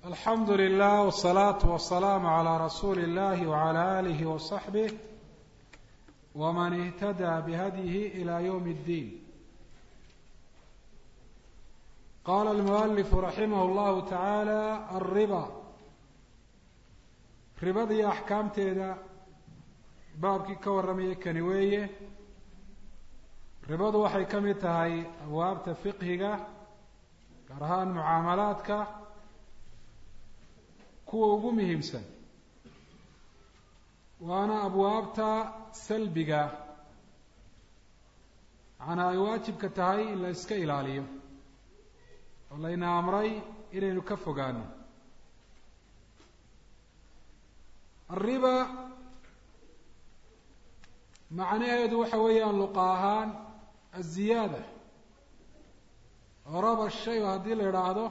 alxamdu lilah wsalaatu wasalaamu calaa rasuuli illahi wacala aalihi wasaxbih waman ihtadaa bihadyihi ilaa yowmi اddiin qaala almualifu raximah llahu tacaala alriba ribada iyo axkaamteeda baabkii ka warramayay kani weeye ribadu waxay ka mid tahay abwaabta fiqhiga gaar ahaan mucaamalaadka kuwa ugu muhiimsan waana abwaabta salbiga macnaa ay waajibka tahay in la iska ilaaliyo oo layna amray inaynu ka fogaano alriba macnaheedu waxa weeyaan luqa ahaan aziyaada oo raba shay haddii la idhaahdo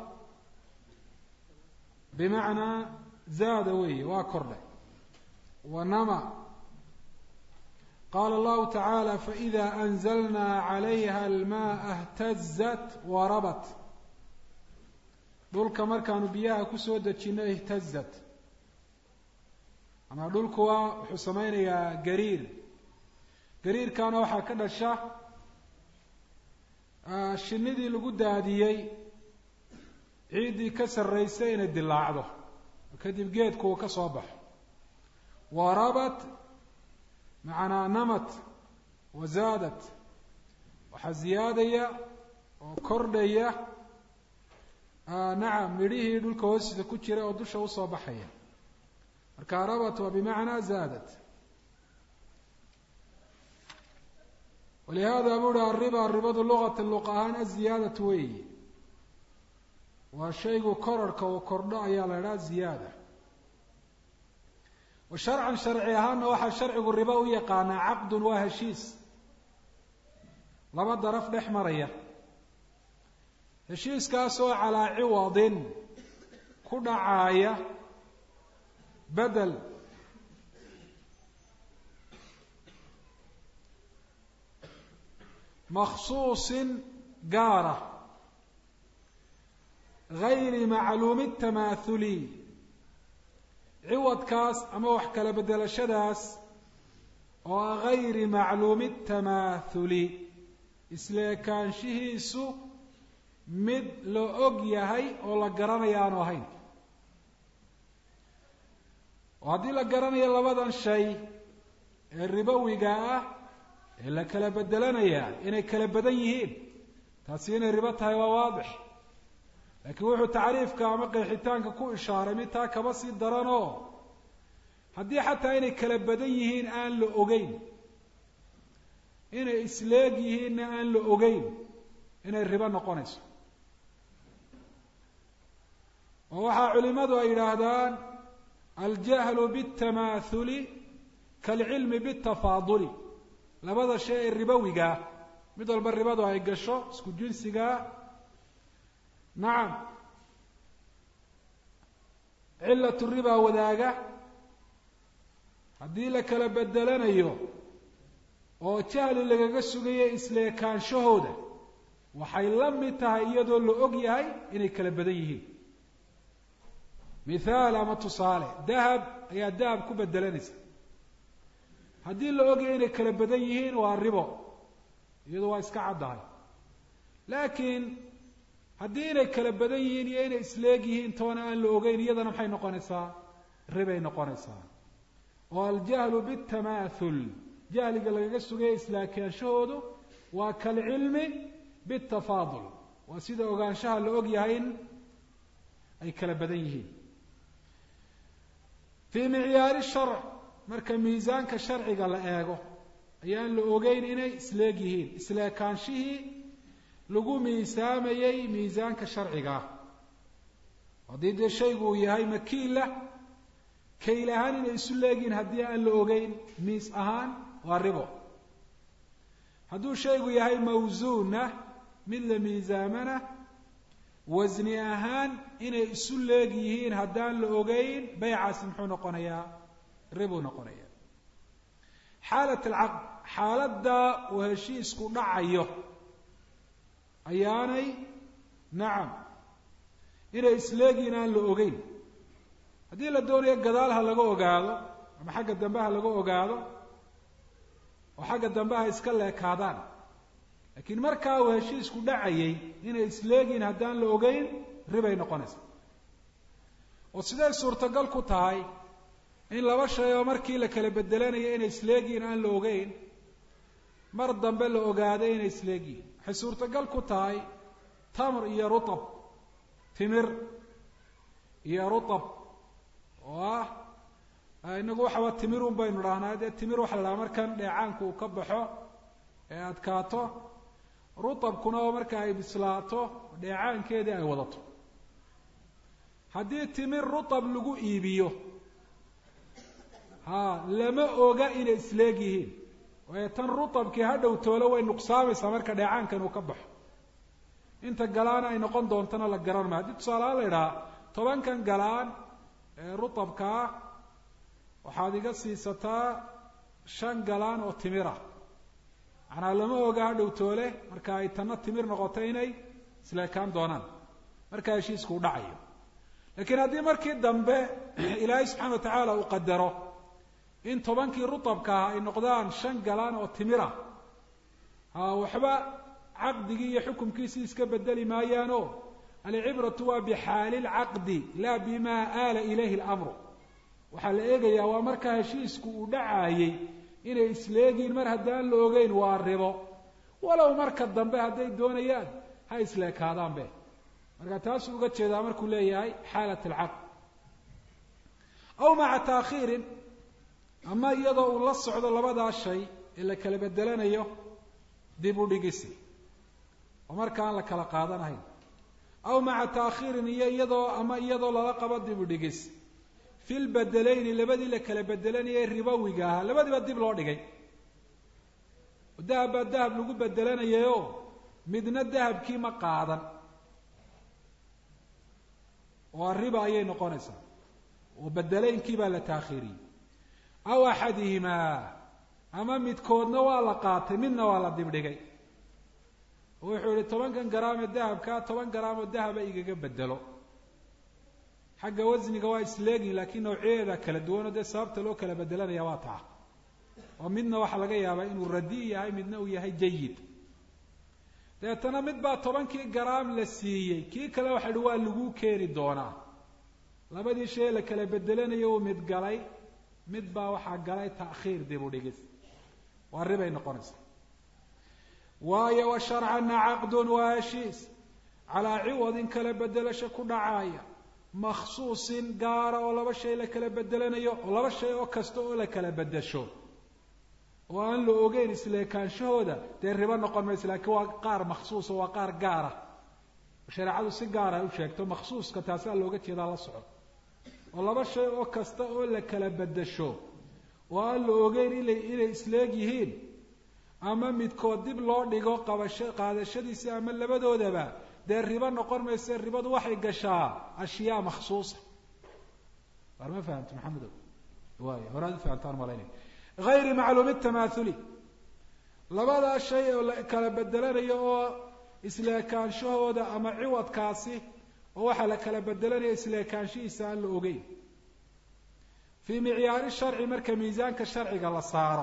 bimacnaa zaada weeye waa kordhay wanama qaala allahu tacaala faإida anzalnaa calayha almaءa اhtazat warabat dhulka markaanu biyaha kusoo dejino ihtazat ama dhulkuwa wuxuu samaynayaa gariir gariirkaana waxaa ka dhasha shinidii lagu daadiyey ciiddii ka sarraysay inay dilaacdo kadib geedku uu ka soo baxo warabat macnaa namat wazaadat waxaa ziyaadaya oo kordhaya nacam midhihii dhulka hoostiisa ku jira oo dusha usoo baxaya marka rabat waa bimacnaa zaadat walihada buu uhi alriba ribadu luqata luqa ahaan aziyaadatu weyi waa shaygu korarhka uu kordho ayaa la idhaha ziyaada wa sharcan sharci ahaanna waxaa sharcigu riba u yaqaanaa caqdun waa heshiis laba daraf dhex maraya heshiiskaasoo calaa ciwadin ku dhacaaya bedel makhsuusin gaara gayri macluumi tamaahuli ciwadkaas ama wax kala bedelashadaas oo ah gayri macluumi tamaahuli isleekaanshihiisu mid la og yahay oo la garanayo aanu ahayn oo haddii la garanayo labadan shay ee ribowiga ah ee la kala bedelanayaa inay kala badan yihiin taasi inay ribo tahay waa waadix laakiin wuxuu tacriifka ama qeexitaanka ku ishaaray mid taa kaba sii daranoo haddii xataa inay kala badan yihiin aan la ogeyn inay isleeg yihiinna aan la ogeyn inay ribo noqonayso oo waxaa culimadu ay yidhaahdaan aljahlu biاtamaathuli kaalcilmi biاtafaaduli labada shay ee ribowigaa mid walba ribadu ay gasho isku jinsigaa nacam cilatu ribaa wadaaga haddii la kala bedelanayo oo jahli lagaga sugayo isleekaanshahooda waxay la mid tahay iyadoo la og yahay inay kala badan yihiin mithaal ama tusaale dahab ayaa dahab ku bedelanaysa haddii la ogyahay inay kala badan yihiin waa ribo iyadu waa iska caddahay laakiin haddii inay kala badan yihiin iyo inay isleeg yihiin toona aan la ogeyn iyadana maxay noqonaysaa ribay noqonaysaa oo aljahlu bitamaathul jahliga lagaga sugaya islaakaanshahoodu waa kalcilmi bitafaadul waa sida ogaanshaha la og yahay in ay kala badan yihiin fii micyaari sharc marka miisaanka sharciga la eego ayaan la ogeyn inay isleeg yihiin isleekaanshihii lagu miisaamayey miisaanka sharcigaa haddii dee shaygu uu yahay makiila kayl ahaan inay isu leegyihiin haddii aan la ogeyn miis ahaan waa ribo hadduu shaygu yahay mawsuuna mid la miisaamana wasni ahaan inay isu leeg yihiin haddaan la ogeyn baycaasi muxuu noqonayaa ribuu noqonaya xaalat alcaqd xaaladda uu heshiisku dhacayo ayaanay nacam inay isleegiin aan la ogeyn haddii la doonayo gadaal ha laga ogaado ama xagga dambe ha laga ogaado oo xagga dambe ha iska leekaadaan laakiin markaa uu heshiisku dhacayay inay isleegiin haddaan la ogeyn ribay noqonaysa oo siday suurtagal ku tahay in laba shay oo markii la kala bedelanayo inay isleegiin aan la ogeyn mar dambe la ogaaday inay isleegiin waxay suurtagal ku tahay tamr iyo rutab timir iyo rutab oo ah inagu waxaba timirun baynu dhahnaa dee timir waxa la dhahaa markan dheecaanku uu ka baxo ee adkaato rutabkuna oo marka ay bislaato dheecaankeedii ay wadato haddii timir rutab lagu iibiyo ha lama oga inay isleeg yihiin waayo tan rutabkii ha dhow toolo way nuqsaamaysaa marka dheecaankan uu ka baxo inta galaana ay noqon doontana la garan maayo haddii tusaalahaan la idhaha tobankan galaan ee rutabkaa waxaad iga siisataa shan galaan oo timira macnaa lama oga ha dhow toole marka ay tanna timir noqoto inay isleekaan doonaan markaa heshiisku u dhacayo laakiin haddii markii dambe ilaahay subxana wa tacaala uu qadaro in tobankii rutabkaa ay noqdaan shan galaan oo timira ha waxba caqdigii iyo xukumkiisii iska bedeli maayaano alcibratu waa bixaali lcaqdi laa bima aala ilayhi lamru waxaa la eegayaa waa markaa heshiisku uu dhacaayey inay isleegiin mar haddaan la ogeyn waa ribo walow marka dambe hadday doonayaan ha isleekaadaanbe marka taasuu uga jeedaa markuu leeyahay xaalat alcaqd aw maca taakhiirin ama iyadoo uu la socdo labadaa shay ee la kala bedelanayo dib u dhigisi oo marka aan la kala qaadanahayn aw maca taakhiirin iyo iyadoo ama iyadoo lala qabo dib u dhigis fi lbedelayni labadii la kala bedelanayay ribowiga ahaa labadiiba dib loo dhigay dahab baa dahab lagu bedelanayayo midna dahabkii ma qaadan waa riba ayay noqonaysaa oo bedelaynkii baa la taakhiiriyey aw axadihimaa ama midkoodna waa la qaatay midna waa la dibdhigay oo wuxuu yihi tobankan garaam ee dahabkaa toban garaam oo dahaba igaga bedelo xagga wasniga waa isleegin laakiin nawciyadeeda kala duwanoo dee sababta loo kala bedelanaya waa taa oo midna waxaa laga yaabaa inuu radi yahay midna uu yahay jayid dabeetana mid baa tobankii garaam la siiyey kii kale waxa hi waa laguu keeni doonaa labadii shay la kala bedelanayo uu mid galay mid baa waxaa galay ta'khiir dib u dhigis waa ribay noqonaysaa waayo wa sharcana caqdun waa heshiis calaa ciwadin kala bedelasho ku dhacaaya makhsuusin gaara oo laba shay la kala bedelanayo oo laba shay oo kasta oo la kala bedesho oo aan la ogeyn isleekaanshahooda dee ribo noqon mayso laakiin waa qaar makhsuusa waa qaar gaara shareecadu si gaara u sheegto makhsuuska taasaa looga jeedaa la soco oo laba shay oo kasta oo la kala bedesho oo aan la ogeyn ina inay isleeg yihiin ama midkood dib loo dhigo qabasho qaadashadiisa ama labadoodaba dee ribo noqon mayse ribadu waxay gashaa ashyaa makhsuusa war ma fahamti maxamedow waay horaad u fahamtaan malaynay hayri macluumi tamaathuli labadaa shay oo la kala bedelanayo oo isleekaanshahooda ama ciwadkaasi oo waxaa la kala bedelanaya isleekaanshihiisa aan la ogeyn fii micyaari sharci marka miisaanka sharciga la saaro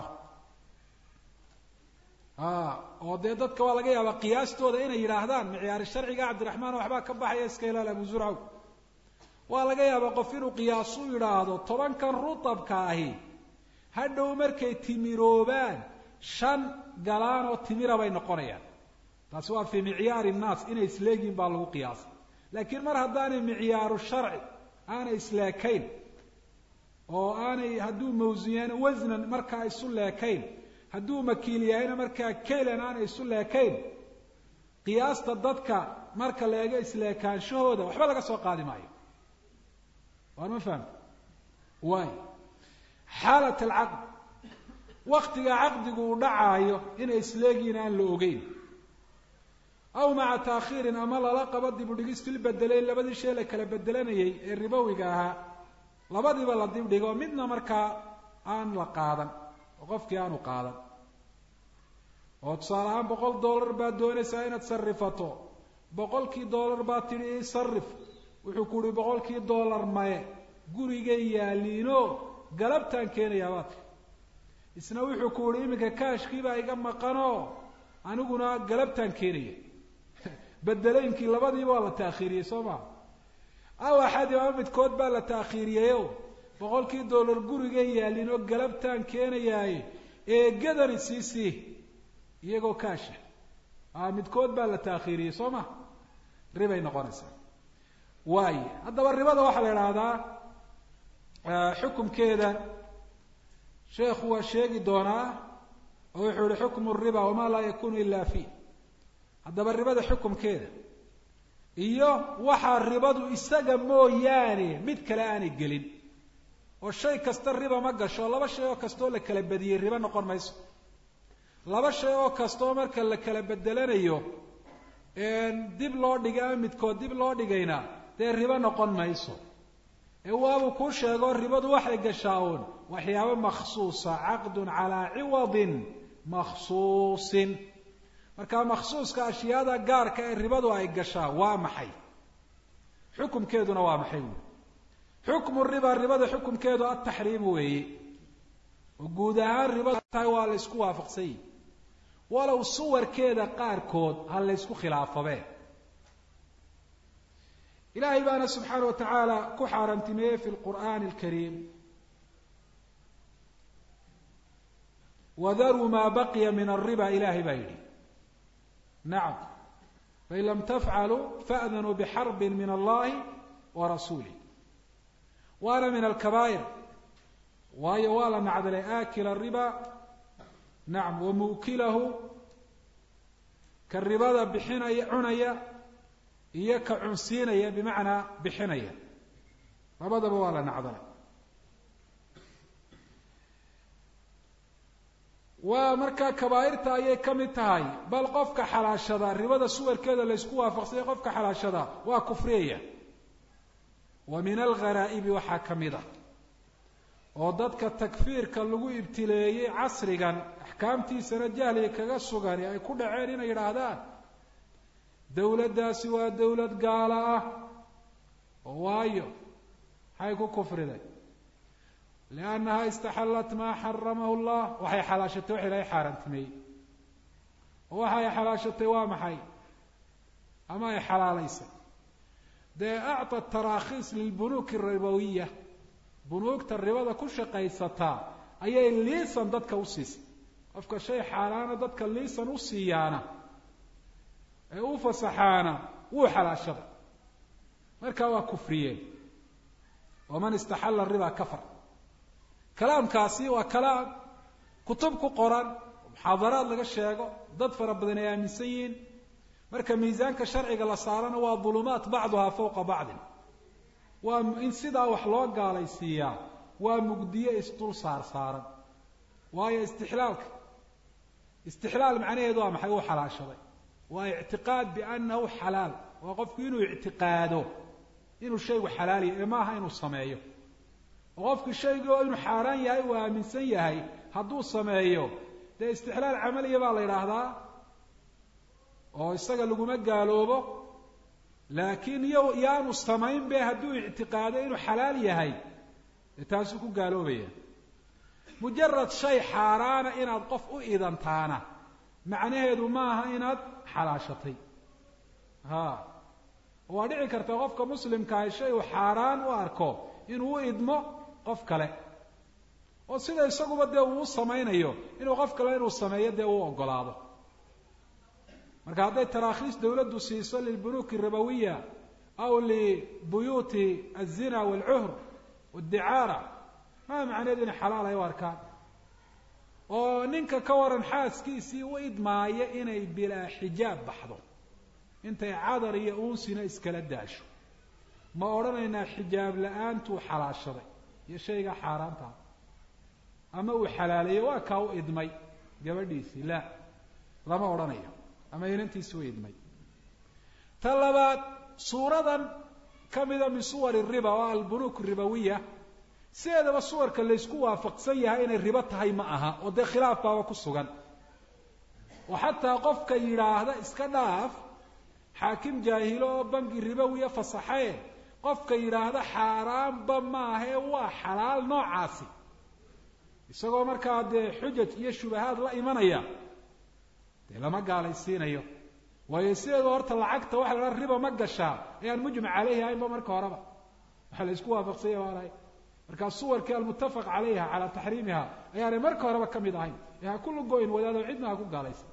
oo dee dadka waa laga yaabaa qiyaastooda inay yidhaahdaan micyaari sharciga cabdiraxmaan waxbaa ka baxaya iska ilaal abu zurcaw waa laga yaabaa qof inuu qiyaasu yidhaahdo tobankan rutabka ahi hadhow markay timiroobaan shan galaan oo timira bay noqonayaan taasi waa fii micyaari nnaas inay isleegiin baa lagu qiyaasay laakiin mar haddaanay micyaaru sharci aanay isleekayn oo aanay hadduu mawsiyaan wasnan markaa isu leekayn hadduu makiil yahayna markaa kaylan aanay isu leekayn qiyaasta dadka marka la eego isleekaanshahooda waxba laga soo qaadi maayo waan ma fahamta waay xaalat alcaqd waktiga caqdigu uu dhacaayo inay isleegiin aan la ogeyn aw maca taakhiirin ama lala qabo dib u dhigis fil bedelayn labadii shay la kala bedelanayay ee ribowiga ahaa labadiiba la dib dhigo midna markaa aan la qaadan oo qofkii aanu qaadan oo tusaale ahaan boqol dollar baad doonaysaa inaad sarifato boqolkii dollar baad tidhi ii sarif wuxuu ku uhi boqolkii dollar maye gurigay yaaliino galabtaan keenayaa baa ti isna wuxuu ku uhi iminka kaashkiibaa iga maqanoo aniguna galabtaan keenaya bedeleynkii labadiiba waa la taakhiiriyey soo maa aw axadi ama midkood baa la taakhiiriyeyo boqolkii dollar gurigay yaalinoo galabtaan keenayaaye eegadani sii sii iyagoo kaasha a midkood baa la taakhiiriyey soo ma ribay noqonaysaa waayo haddaba ribada waxaa la idhaahdaa xukumkeeda sheekhu waa sheegi doonaa oo wuxuu yihi xukmu riba wamaa laa yakunu ila fi haddaba ribada xukumkeeda iyo waxaa ribadu isaga mooyaane mid kale aanay gelin oo shay kasta riba ma gasho laba shay oo kastaoo la kala badiyey ribo noqon mayso laba shay oo kastaoo marka la kala bedelanayo dib loo dhigay ama midkood dib loo dhigayna dee ribo noqon mayso ee waabuu kuu sheego ribadu waxay gashaa uun waxyaabo makhsuusa caqdun calaa ciwadin makhsuusin marka makhsuuska ashyaada gaarka ee ribadu ay gashaa waa maxay xukumkeeduna waa maxay wy xukmu riba ribada xukumkeedu ataxriimu weeye oo guud ahaan ribada tahay waa la ysku waafaqsan yihi walow suwarkeeda qaarkood ha la ysku khilaafabe ilaahay baana subxaana wa tacaala ku xaaraamtimeeyey fi lqur'aani alkariim wadaruu maa baqiya min alriba ilahay baa yidhi nacam fain lam tafcaluu fa'danuu bixarbin min allahi wa rasuulih waana min alkabaa'ir waayo waa la nacdalay aakila riba nacam wa muukilahu ka ribada bixinaya cunaya iyo ka cunsiinaya bimacnaa bixinaya labadaba waa la nacdalay waa markaa kabaa'irta ayay ka mid tahay bal qofka xalaashada ribada suwarkeeda laysku waafaqsanya qofka xalaashada waa kufriyaya wa min algharaa'ibi waxaa ka mid ah oo dadka takfiirka lagu ibtileeyey casrigan axkaamtiisana jahliga kaga sugani ay ku dhaceen inay yidhaahdaan dawladdaasi waa dawlad gaala ah oo waayo maxay ku kufriday liannaha istaxallat maa xaramahu llah waxay xalaashatay wax ilahay xaaraantimeeyey oo waxa ay xalaashatay waa maxay ama ay xalaalaysay dee acta tarakhiis lilbunuuki ribawiya bunuugta ribada ku shaqaysataa ayay liisan dadka u siisay qofka shay xaalaana dadka liisan u siiyaana ee u fasaxaana wuu xalaashada markaa waa kufriyeen waman istaxalla riba kafar kalaamkaasi waa kalaam kutub ku qoran muxaadaraad laga sheego dad fara badan ay aaminsan yihiin marka miisaanka sharciga la saarana waa dulumaat bacduhaa fawqa bacdin waa in sidaa wax loo gaalaysiiyaa waa mugdiye isdul saar saaran waayo istixlaalka istixlaal macnaheedu waa maxay uu xalaashaday waa ictiqaad biannahu xalaal waa qofku inuu ictiqaado inuu shaygu xalaal yahay ee maaha inuu sameeyo oo qofku shaygii oo inuu xaaraan yahay uu aaminsan yahay hadduu sameeyo dee istixlaal camaliya baa la yidhaahdaa oo isaga laguma gaaloobo laakiin iyo yaanu samayn be hadduu ictiqaado inuu xalaal yahay dee taasuu ku gaaloobaya mujarad shay xaaraana inaad qof u idantaana macnaheedu maaha inaad xalaashatay ha waa dhici karta qofka muslimkaahi shay uu xaaraan u arko inuu u idmo qof kale oo sida isaguba dee uu u samaynayo inuu qof kale inuu sameeyo dee uu ogolaado marka hadday tarakhiis dawladdu siiso lilbunuuki ribawiya aw libuyuuti alzina waalcuhr wadicaara maa macneedu inay xalaal ay u arkaan oo ninka ka waran xaaskiisii u idmaaya inay bilaa xijaab baxdo intay cadar iyo uunsina iskala daasho ma odhanaynaa xijaab la-aantuu xalaashaday iyo shaygaa xaaraantaha ama uu xalaaleeyo waa kaa u idmay gabadhiisii la lama odhanayo ama inantiisi u idmay ta labaad suuradan ka mida min suwari riba oo albunuuk ribawiya sideedaba suwarka laysku waafaqsan yahay inay ribo tahay ma aha oo dee khilaaf baaba ku sugan oo xataa qofka yidhaahda iska dhaaf xaakim jaahilo oo bangi ribowiya fasaxee qofka yidhaahda xaaraanba maahae waa xalaal noocaasi isagoo markaa dee xujaj iyo shubahaad la imanaya dee lama gaalaysiinayo waayo sideeda horta lacagta waxa la dhaha riba ma gashaa ayaan mujmac caleyhi ahaynba marka horeba waxaa la isku waafaqsanya baanahay markaa suwarkii almuttafaq calayha calaa taxriimiha ayaanay marka horeba ka mid ahayn ee ha ku lugoyn wadaado cidna ha ku gaalaysa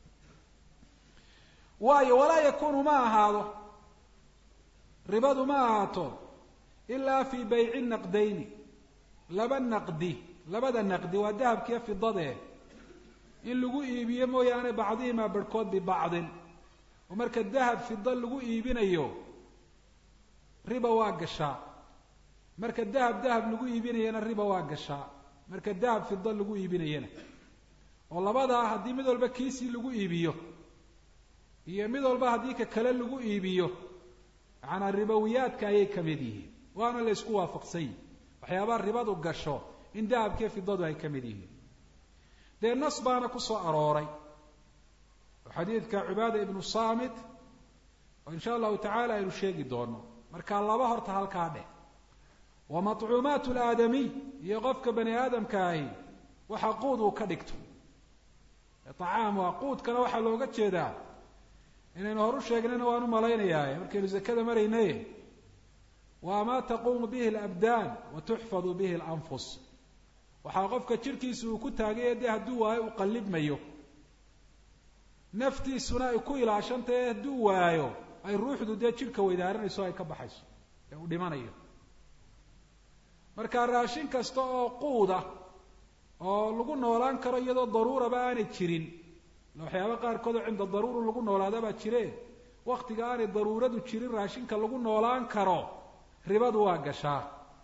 waayo walaa yakunu ma ahaado ribadu ma ahaato ilaa fii bayci naqdayni laba naqdi labada naqdi waa dahabkiiyo fidadee in lagu iibiyo mooyaane bacdihimaa barhkood bibacdin oo marka dahab fida lagu iibinayo riba waa gashaa marka dahab dahab lagu iibinayana riba waa gashaa marka dahab fida lagu iibinayana oo labadaa haddii mid walba kiisii lagu iibiyo iyo mid walba haddii ka kale lagu iibiyo macanaa ribowiyaadka ayay ka mid yihiin waana la ysku waafaqsan yihin waxyaabaha ribadu gasho in dahabkiiyo fidadu ay ka mid yihiin dee nas baana ku soo arooray oo xadiidka cubaada ibnu saamit oo insha allahu tacaala aynu sheegi doono markaa laba horta halkaa dheh wa matcuumaat alaadamiy iyo qofka bani aadamka ahi waxa quud uu ka dhigto acaam waa quudkana waxaa looga jeedaa inaynu horu sheegnayna waan u malaynayaa markaynu zakada maraynaye waa maa taquumu bihi alabdaan wa tuxfadu bihi alanfus waxaa qofka jidhkiisa uu ku taagay dee hadduu waayo uu qallibmayo naftiisuna ay ku ilaashantahe hadduu waayo ay ruuxdu dee jidhka weydaaranayso ay ka baxayso ee uu dhimanayo marka raashin kasta oo quuda oo lagu noolaan karo iyadoo daruuraba aanay jirin waxyaaba qaarkood oo cinda daruura lagu noolaada baa jire waktiga aanay daruuradu jirin raashinka lagu noolaan karo ribadu waa gashaa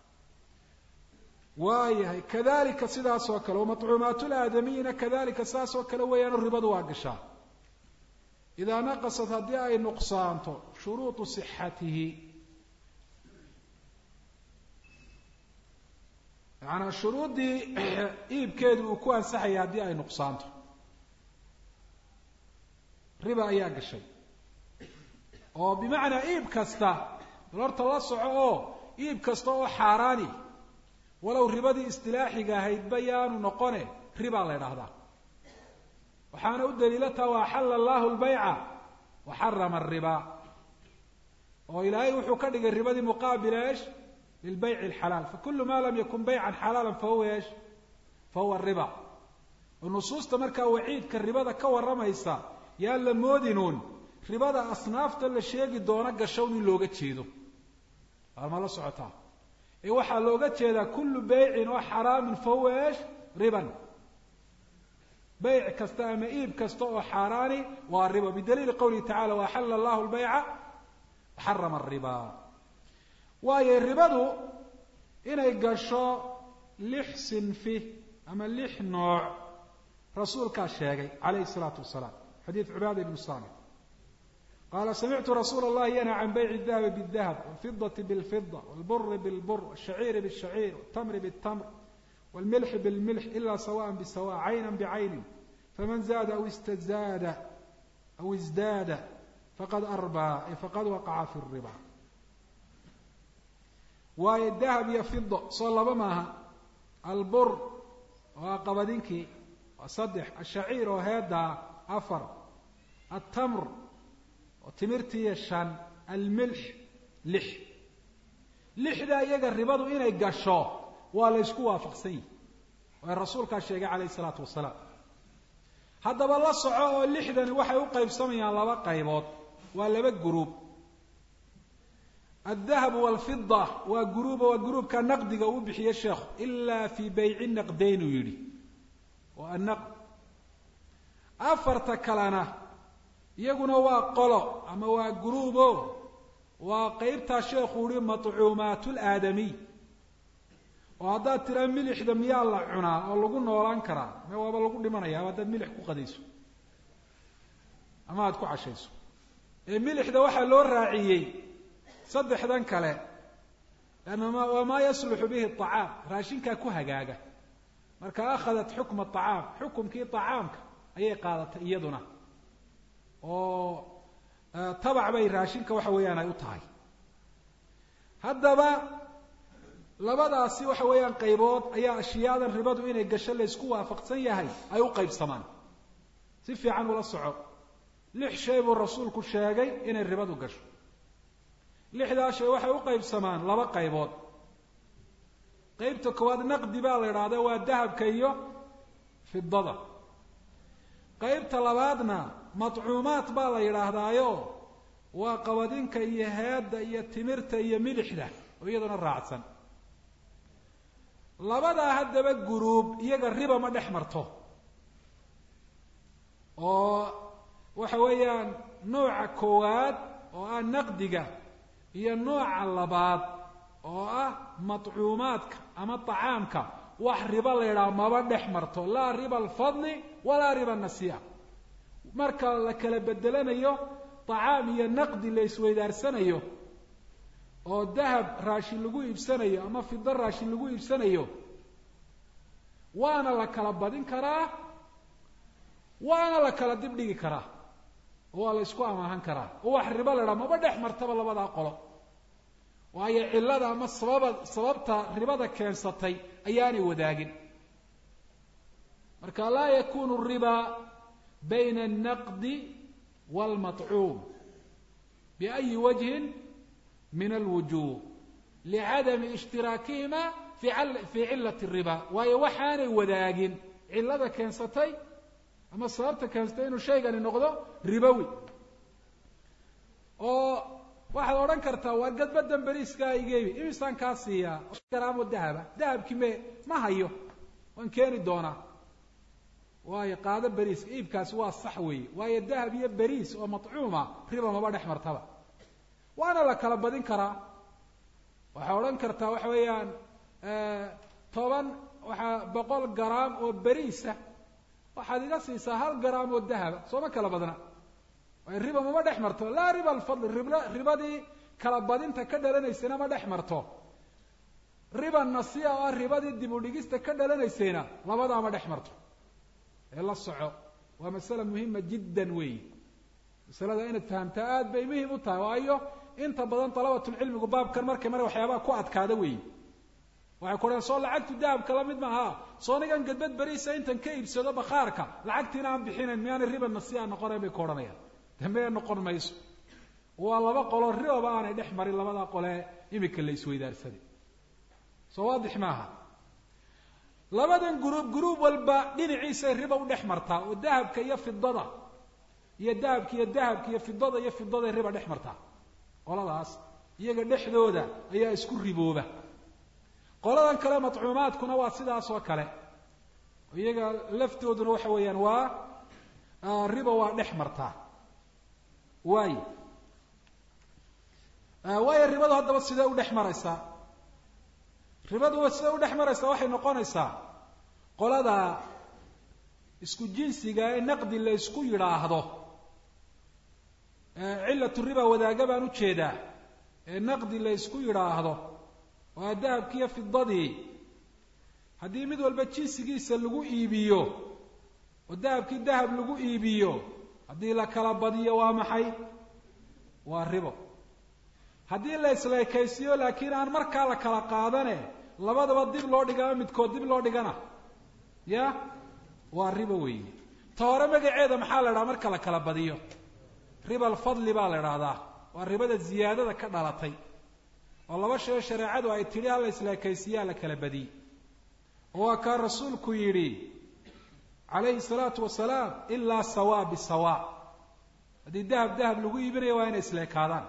waayahay kadalika sidaas oo kale wamaطcuumaatulaadamiyina kadalika saas oo kale weeyaano ribadu waa gashaa idaa naqasat haddii ay nuqsaanto shuruuطu صixatihi macanaa shuruuddii iibkeedu uu ku ansaxaya haddii ay nuqsaanto riba ayaa gashay oo bimacnaa iib kasta bal horta la soco oo iib kasta oo xaaraani walow ribadii istilaaxiga ahaydba yaanu noqone ribaa la ydhaahdaa waxaana u daliilataa wa axalla allahu lbayca wa xarama ariba oo ilaahay wuxuu ka dhigay ribadii muqaabila esh lilbayci alxalaal fakulu ma lam yakun baycan xalaala fahuwa esh fahuwa riba oo nusuusta markaa waciidka ribada ka warramaysa yaan la moodinuun ribada asnaafta la sheegi doono gashown in looga jeedo ma la socotaa ee waxaa looga jeedaa kullu beycin oo xaraamin fahuwa esh riban beyc kasta ama iib kasta oo xaaraani waa riba bidaliili qawlihi tacala waaxalla allahu lbayca waxarama ariba waayo ribadu inay gasho lix sinfi ama lix nooc rasuulkaa sheegay calayhi salaatu wasalaam xadiid cubaada ibnu saamit qaala samictu rasuula allahi yanha can bayci dahabi bاdahab wاlfidati bاlfida wاlburi bاlbur wاshaciiri bاshaciir wاtamri bاtamr wاlmilxi bاlmilx ila sawaءa bisawa cayna bcayni faman zaada aw istazaada aw isdaada faqad arbaa ay faqad waqaca fi الriba waayo dahab iyo fido soo laba maaha albur waa qabadinkii waa saddex ashaciir oo heedaa afar altamr oo timirtiiyo shan almilx lix lixdaa iyaga ribadu inay gasho waa la ysku waafaqsan yihi waay rasuulkaa sheegay calayhi isalaatu wasalaam haddaba la soco oo lixdani waxay u qaybsamayaan laba qaybood waa laba guruub aldahabu walfida waa guruuba waa guruubka naqdiga uu bixiye sheekhu ilaa fii bayci naqdayn uu yidhi waa annaqd afarta kalena iyaguna waa qolo ama waa guruubo waa qeybtaa sheekhu uhi maطcuumaat laadamiy oo haddaad tiraa milixda miyaa la cunaa oo lagu noolaan karaa me waaba lagu dhimanaya haddaad milix ku qadayso ama aada ku cashayso ee milixda waxaa loo raaciyey saddexdan kale lanna waa maa yasluxu bihi acaam raashinkaa ku hagaaga marka akhadat xukma acaam xukumkii acaamka ayay qaadatay iyaduna oo tabac bay raashinka waxa weeyaan ay u tahay haddaba labadaasi waxa weeyaan qaybood ayaa ashiyaadan ribadu inay gasho laysku waafaqsan yahay ay u qaybsamaan si fiican ula soco lix shay buu rasuulku sheegay inay ribadu gasho lixdaa shay waxay u qaybsamaan laba qaybood qaybta koowaad naqdi baa la idhaahda waa dahabka iyo fidada qaybta labaadna madcuumaad baa la yidhaahdaayo waa qabadinka iyo heedda iyo timirta iyo milixda oo iyaduna raacsan labadaa haddaba guruub iyaga riba ma dhex marto oo waxa weeyaan nooca koowaad oo ah naqdiga iyo nooca labaad oo ah madcuumaadka ama tacaamka wax riba la yidhaha maba dhex marto laa riba alfadli walaa riba nasiya marka la kala bedelanayo tacaam iyo naqdi la isweydaarsanayo oo dahab raashin lagu iibsanayo ama fido raashin lagu iibsanayo waana la kala badin karaa waana la kala dib dhigi karaa oo waa la isku amaahan karaa oo wax ribo la idhaha maba dhex martaba labadaa qolo waayo cillada ama sababa sababta ribada keensatay ayaanay wadaagin marka laa yakunu riba bayna alnaqdi waalmatcuum biayi wajhin min alwujuh licadami ishtiraakihima fii cilati riba waayo waxaanay wadaagin cillada keensatay ama sababta keensatay inuu shaygani noqdo ribowi oo waxaad odhan kartaa waa gadbadan beriiskaa igeebi imisaan kaa siiyaa garaamo dahaba dahabkii me ma hayo waan keeni doonaa waayo qaado beriiska iibkaasi waa sax weeye waayo dahab iyo beriis oo matcuuma riba maba dhex martaba waana la kala badin karaa waxaa odhan kartaa waxa weeyaan toban waxaa boqol garaam oo beriisa waxaad iga siisaa hal garaam oo dahaba sooma kala badna waayo riba mama dhex marto laa riba alfadli rib ribadii kala badinta ka dhalanaysayna ma dhex marto riba nasiya oo ah ribadii dib u dhigista ka dhalanaysayna labadaa ma dhex marto ee la soco waa masale muhima jiddan weeyi masalada inaad fahamtaa aad bay muhim u tahay waayo inta badan dalabatulcilmigu baabkan markay mara waxyaabaha ku adkaada weeyi waxay ku odhan soo lacagtu dahabka la mid maaha soo nigan gadbad beriisa intan ka iibsado bakhaarka lacagtiina aan bixinayn miyaanay riba nasiya noqonayn bay ku odhanayaan dambe noqon mayso waa laba qolo ribaba aanay dhex marin labadaa qolee imika la isweydaarsaday soo waadix maaha labadan guruub guruub walba dhinaciisay riba u dhex martaa oo dahabka iyo fidada iyo dahabka iyo dahabka iyo fidada iyo fidaday riba dhex martaa qoladaas iyaga dhexdooda ayaa isku ribooba qoladan kale matcuumaadkuna waa sidaas oo kale iyaga laftooduna waxa weeyaan waa riba waa dhex martaa waayo waayo ribadu haddaba sidee u dhex maraysaa ribadu sidee u dhex maraysaa waxay noqonaysaa qolada isku jinsiga ee naqdi la ysku yidhaahdo cillatu riba wadaaga baan ujeedaa ee naqdi la ysku yidhaahdo waa dahabkiiyo fidadii haddii mid walba jinsigiisa lagu iibiyo oo dahabkii dahab lagu iibiyo haddii la kala badiyo waa maxay waa ribo haddii la isleekaysiiyo laakiin aan markaa la kala qaadane labadaba dib loo dhigama midkood dib loo dhigana ya waa ribo weeye ta hore magaceeda maxaa la idhaha marka la kala badiyo riba alfadli baa la idhaahdaa waa ribada ziyaadada ka dhalatay oo laba shayoo shareecadu ay tidhi hala isleekaysiiyaa la kala badiyey oo waa kaa rasuulku yidhi calayhi salaatu wasalaam ilaa sawa bisawa haddii dahab dahab lagu iibinayo waa inay isleekaadaan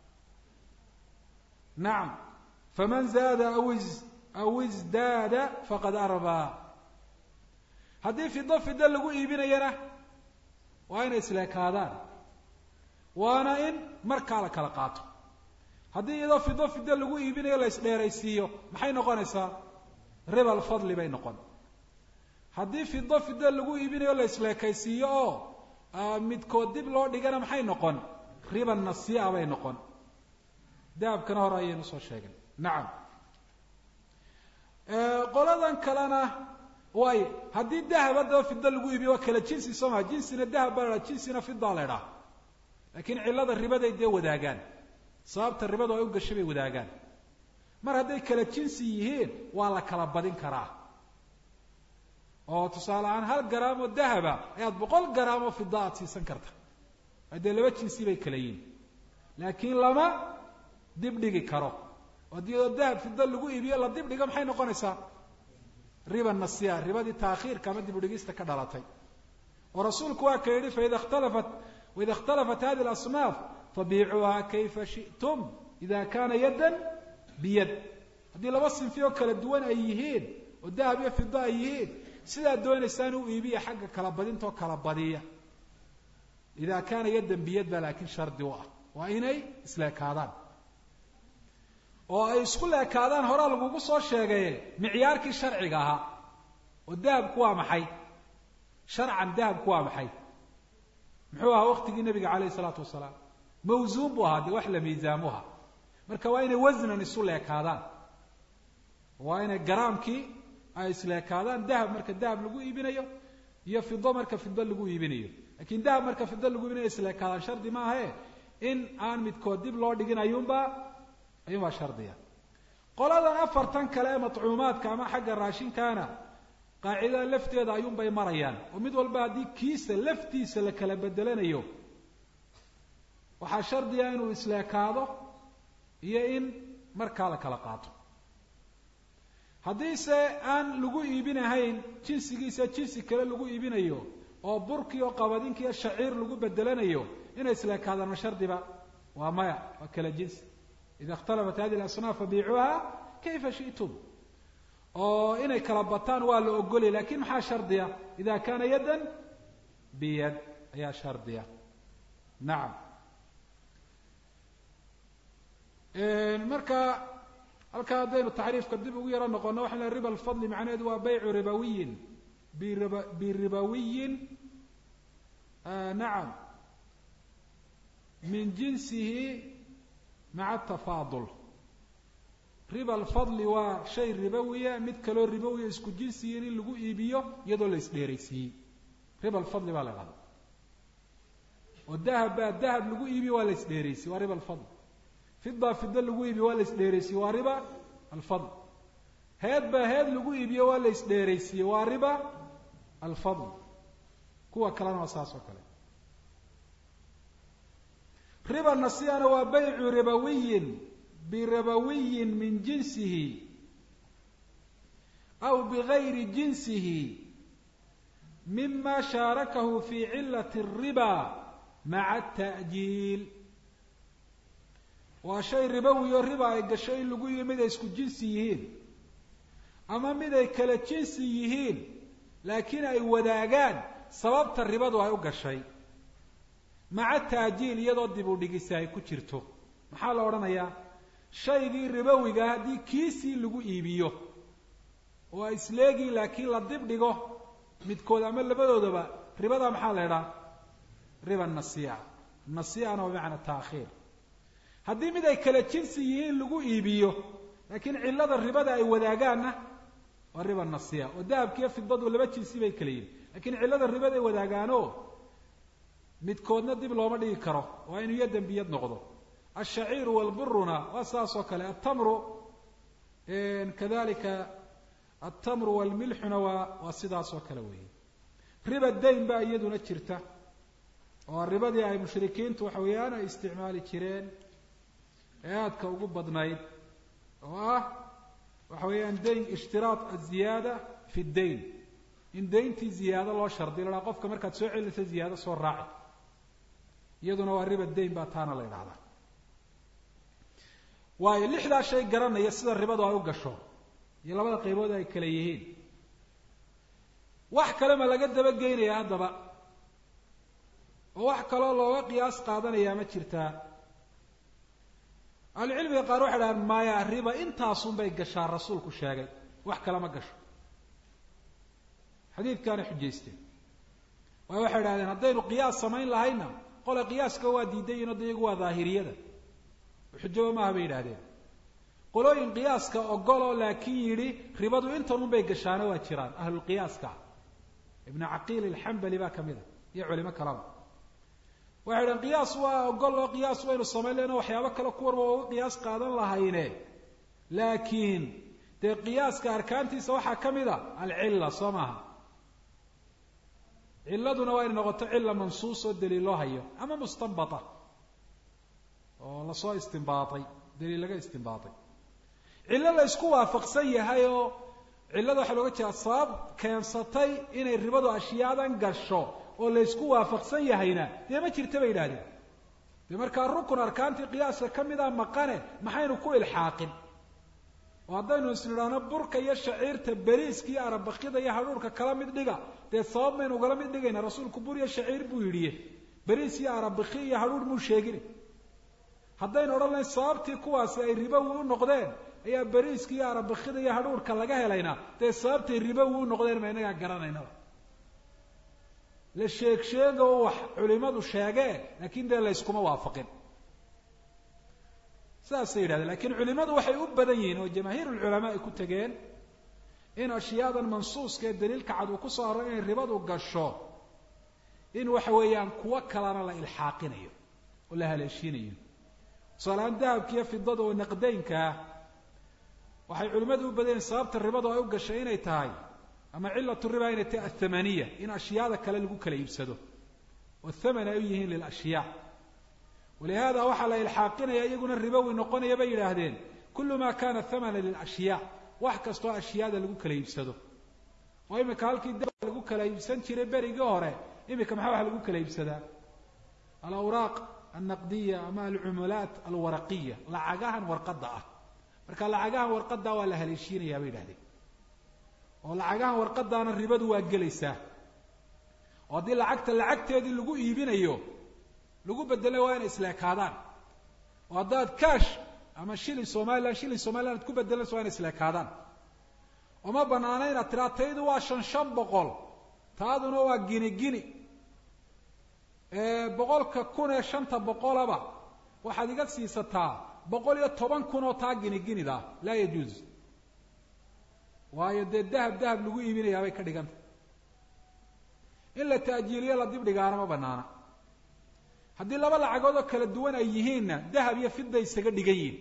nacam faman zaada aw is aw isdaada faqad arbaa haddii fido fido lagu iibinayana waa inay isleekaadaan waana in markaa la kala qaato haddii iyadoo fido fido lagu iibinayo la isdheeraysiiyo maxay noqonaysaa riba alfadli bay noqon haddii fido fido lagu iibinayo la isleekaysiiyo oo midkood dib loo dhigana maxay noqon riba nasiia bay noqon dahabkana hore ayaynu soo sheegay nacam qoladan kalena waayo haddii dahab haddaba fido lagu iibiyo waa kala jinsi soo maa jinsina dahab baa la dhaha jinsina fidaa la idhaha laakiin cillada ribaday dee wadaagaan sababta ribadu ay u gashay bay wadaagaan mar hadday kala jinsi yihiin waa la kala badin karaa oo tusaale ahaan hal garaam oo dahaba ayaad boqol garaam oo fida aad siisan karta haddee laba jinsi bay kala yihin laakiin lama dibdhigi karo haddii oo dahab fida lagu iibiyo la dibdhigo maxay noqonaysaa riba nasiya ribadii taakhiirka ama dibudhigista ka dhalatay oo rasuulku waa ka yidhi faida khtalafat waida اkhtalafat hadi اlasnaaf fabiicuuha kayfa shi'tum ida kana yaddan biyad haddii laba sinfi oo kala duwan ay yihiin oo dahab iyo fida ay yihiin sidaad doonaysaan u iibiya xagga kala badintaoo kala badiya ida kana yaddan biyad baa laakiin shardi u ah waa inay isleekaadaan oo ay isku leekaadaan horaa lagugu soo sheegaye micyaarkii sharciga ahaa oo dahabku waa maxay sharcan dahabku waa maxay muxuu ahaa waktigii nabiga calayhi isalaatu wasalaam mawsuun buu ahaa dee wax la miisaamuha marka waa inay wasnan isu leekaadaan waa inay garaamkii ay isleekaadaan dahab marka dahab lagu iibinayo iyo fido marka fido lagu iibinayo lakiin dahab marka fido lagu iibinayo isleekaadaan shardi maahae in aan midkood dib loo dhigin ayuunbaa ayuunbaa shardiya qoladan afartan kale ee matcuumaadka ama xagga raashinkaana qaacidada lafteeda ayuunbay marayaan oo mid walba haddii kiisa laftiisa la kala bedelanayo waxaa shardiya inuu isleekaado iyo in markaa la kala qaato haddiise aan lagu iibinahayn jinsigiisa jinsi kale lagu iibinayo oo burkii oo qabadinki iyo shaciir lagu bedelanayo inay isleekaadaan ma shardiba waa maya waa kala jinsi ida اkhtalafat hadi اlasnaaf fabiicuuha kayfa shi'tum oo inay kala bataan waa la ogolay lakin maxaa shardiya ida kana yaddan biyad ayaa shardiya nacam marka halkaa haddaynu taxriifka dib ugu yaro noqono waxaan lehay riba alfadli macnaheedu waa baycu ribawiyin birib biribawiyin nacam min jinsihi maca atafaadul riba alfadli waa shay ribowiya mid kaloo ribowiya isku jinsiyin in lagu iibiyo iyadoo la isdheeraysiiyey riba alfadli baa la dhahda oo dahab baa dahab lagu iibiyo waa la isdheeraysiyey waa riba alfadl fida fida lagu iibiyo waa la isdheeraysiyey waa riba alfadl heed baa heed lagu iibiyo waa la isdheeraysiiyey waa riba alfadl kuwa kalena waa saas oo kale riba nasiyana waa baycu ribawiyin birabawiyin min jinsihi aw bigayri jinsihi mima shaarakahu fi cilat الriba maca الta'jiil waa shay ribowi oo riba ay gasho in lagu yihi mid ay isku jinsi yihiin ama mid ay kala jinsi yihiin laakiin ay wadaagaan sababta ribadu ay u gashay maca taajiil iyadoo dib u dhigisi ay ku jirto maxaa la odhanayaa shaygii ribowiga haddii kiisii lagu iibiyo oo ay isleegiin laakiin la dib dhigo midkood ama labadoodaba ribada maxaa la idhaha riba nasiya nasiyana waa bimacna taakhiir haddii mid ay kala jinsi yihiin lagu iibiyo laakiin cillada ribada ay wadaagaanna waa riba nasiya oo dahabkiiyo fidadu laba jinsi bay kala yihin lakiin cillada ribada ay wadaagaano midkoodna dib looma dhigi karo waa inuu yaddan biyad noqdo alshaciiru walburuna waa saas oo kale altamru kadalika altamru walmilxuna waa waa sidaas oo kale weeye riba dayn baa iyaduna jirta oo ribadii ay mushrikiintu waxa weeyaan ay isticmaali jireen ee aadka ugu badnayd oo ah waxa weeyaan dayn ishtiraat aziyaada fi dayn in dayntii ziyaado loo shardiy la dhaha qofka markaad soo celinaysa ziyaado soo raaci iyaduna waa riba dayn baa taana la idhahdaa waayo lixdaa shay garanaya sida ribadu ay u gasho iyo labada qaybood ay kala yihiin wax kale ma laga dabageynaya haddaba oo wax kaloo looga qiyaas qaadanayaa ma jirtaa ahlucilmiga qaar waxay dhahaan maya riba intaasun bay gashaa rasuulku sheegay wax kale ma gasho xadiidkaana xujaysteen waayo waxay idhahdeen haddaynu qiyaas samayn lahayna qole qiyaaska waa diidayin o da iyagu waa daahiriyada xujaba maaha bay yidhahdeen qolooyin qiyaaska ogoloo laakiin yidhi ribadu intanun bay gashaana waa jiraan ahlulqiyaaska ibnu caqiil alxambali baa ka mid a iyo culimo kalaba waxay idhahen qiyaas waa ogol oo qiyaas waynu samayn lehno waxyaabo kale kuwan waa uga qiyaas qaadan lahayne laakiin dee qiyaaska arkaantiisa waxaa ka mid a alcilla soo maaha cilladuna waa inay noqoto cilla mansuus oo daliil loo hayo ama mustanbata oo lasoo istimbaatay daliil laga istimbaatay cillo la isku waafaqsan yahay oo cillada waxaa looga jeeda sabab keensatay inay ribadu ashyaadan gasho oo la ysku waafaqsan yahayna dee ma jirta bay yidhahdeen dee markaa rukun arkaantii qiyaaska ka mida maqane maxaynu ku ilxaaqin oo haddaynu isnidhaahno burka iyo shaciirta beriiska iyo arabakida iyo hadhuurka kala mid dhiga dee sabab maynu ugala mid dhigayna rasuulku bur iyo shaciir buu yidhiye beriis iyo arabaki iyo hadhuur muu sheegin haddaynu odhan lahayn sababtii kuwaasi ay ribowi u noqdeen ayaa beriiska iyo arabakida iyo hadhuurka laga helayna dee sababtay ribowi u noqdeen ma inagaa garanaynaba la sheeg sheega oo wax culimadu sheegee laakiin dee layskuma waafaqin sidaasay yidhahdeen lakiin culimadu waxay u badan yihiin oo jamaahiir ulculamaa ay ku tegeen in ashyaadan mansuuska ee daliilka cad uu ku soo array inay ribadu gasho in waxa weeyaan kuwo kalena la ilxaaqinayo oo la haleeshiinayo tusaalehaan dahabka iyo fidada oo naqdaynka ah waxay culimmadu u badan yihin sababta ribadu ay u gashay inay tahay ama cilatu riba inay tahay athamaniya in ashyaada kale lagu kala iibsado oo thaman ay u yihiin lilashyaa walihada waxaa la ilxaaqinaya iyaguna ribowi noqonaya bay yidhaahdeen kullu ma kana thamana lilashyaa wax kastoo ashyaada lagu kala iibsado oo imika halkii da lagu kala iibsan jiray berigii hore imika maxaa waxa lagu kala iibsadaa alawraaq alnaqdiya ama alcumulaat alwaraqiya lacagahan warqadda ah marka lacagahan warqadda waa la haleeshiinaya bay yidhahdeen oo lacagahan warqadaana ribadu waa gelaysaa oo haddii lacagta lacagteedii lagu iibinayo lagu bedelay waa inay isleekaadaan oo haddaad cash ama shilin somalilan shilin somalilan ad ku bedelanayso waa inay isleekaadaan oma banaana inaad tiraa taydu waa shan shan boqol taaduna waa gini gini boqolka kun ee shanta boqolaba waxaad iga siisataa boqol iyo toban kun oo taa gini ginida laa yajuuz waayo dee dahab dahab lagu iibinayaa bay ka dhiganta in la ta'jiiliyo la dib dhigaana ma banaana haddii laba lacagood oo kala duwan ay yihiinna dahab iyo fidda isaga dhigan yihin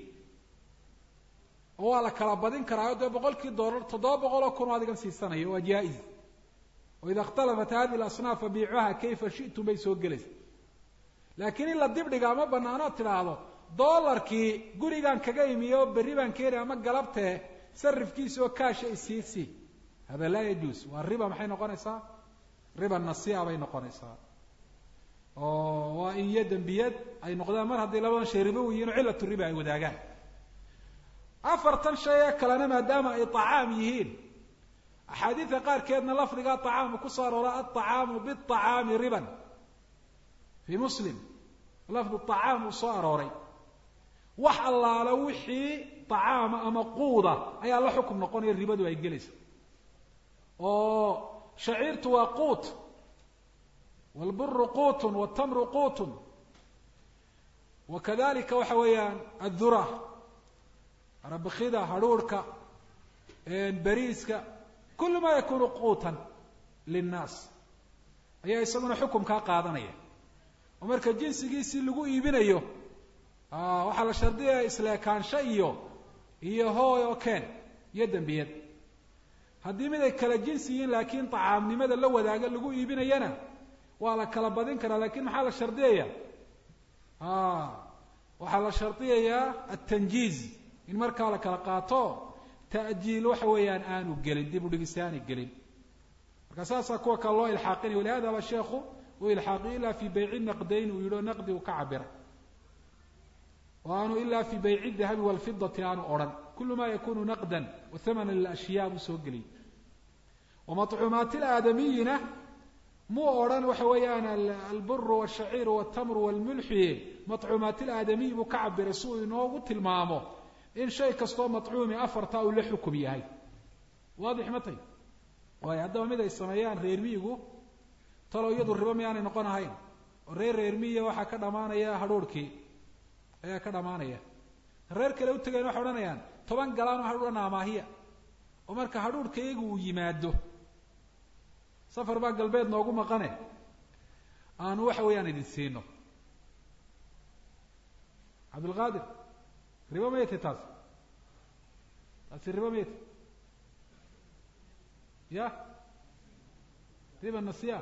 oo waa la kala badin karaayo dee boqolkii doolar toddoba boqol oo kun oo adigan siisanayo waa jaa-iz oo ida ikhtalafat hadihi alasnaaf fabiicuha kayfa shi'tum bay soo gelaysa laakiin in la dib dhigaa ma banaanood tidhaahdo doolarkii gurigaan kaga imiye oo berri baan keeni ama galabtee sarifkiisa oo kaasha isiisi hada laa yajuuz waa riba maxay noqonaysaa riba nasia bay noqonaysaa oo waa in iyo dembiyad ay noqdaan mar hadday labadan shay ribo yihiin oo cilatu riba ay wadaagaan afartan shay ee kalena maadaama ay tacaam yihiin axaadiida qaarkeedna lafdiga acaamu kusoo aroora aacaamu biacaami riban fii muslim lafdu acaam uu soo arooray wax allaala wixii acaama ama quuda ayaa la xukum noqonaya ribadu ay gelaysa oo shaciirtu waa quut wlburu quutun wtamru quutun wa kadalika waxa weeyaan addura arabakida hadhuurhka beriiska kulu ma yakunu quutan linnaas ayaa isaguna xukumkaa qaadanaya oo marka jinsigiisii lagu iibinayo waxaa la shardiyaya isleekaansho iyo iyo hooy oo keen iyo dembiyad haddii mid ay kala jinsi yihiin laakiin tacaamnimada la wadaaga lagu iibinayana waa la kala badin karaa lakin maxaa la shardiyaya waxaa la shardiyayaa atanjiiz in markaa la kala qaato ta'jiil waxa weeyaan aanu gelin dib u dhigis aanay gelin marka saasaa kuwa kale loo ilxaaqinaya walihada ba sheekhu uu ilxaaqiyo ila fi bayci naqdayn uu yidhi o naqdi uu ka cabira o aanu ila fi bayci dahabi walfidati aanu odhan kulu ma yakunu naqdan wathamana lilashyaa buu soo geliyay wamaطcuumaati laadamiyina muu odhan waxa weeyaan alburu wاshaciiru wاtamru wاlmulxi maطcuumaati laadamiy buu ka cabiray si uu inoogu tilmaamo in shay kastoo maطcuumi afarta uu la xukum yahay waadix ma tay waayo haddaba mid ay sameeyaan reer miyigu talow iyadu ribo miyaanay noqon ahayn oo reer reer miyiga waxaa ka dhamaanaya hadhuurhkii ayaa ka dhamaanaya reer kale utagayn waxay odhanayaan toban galaan oo hadhuura naamaahiya oo marka hadhuurhka iyagu uu yimaado safar baa galbeed noogu maqane aanu waxa weeyaan idin siino cabdilqaadir ribo mayatay taas taasi riba mayt ya riba nasiya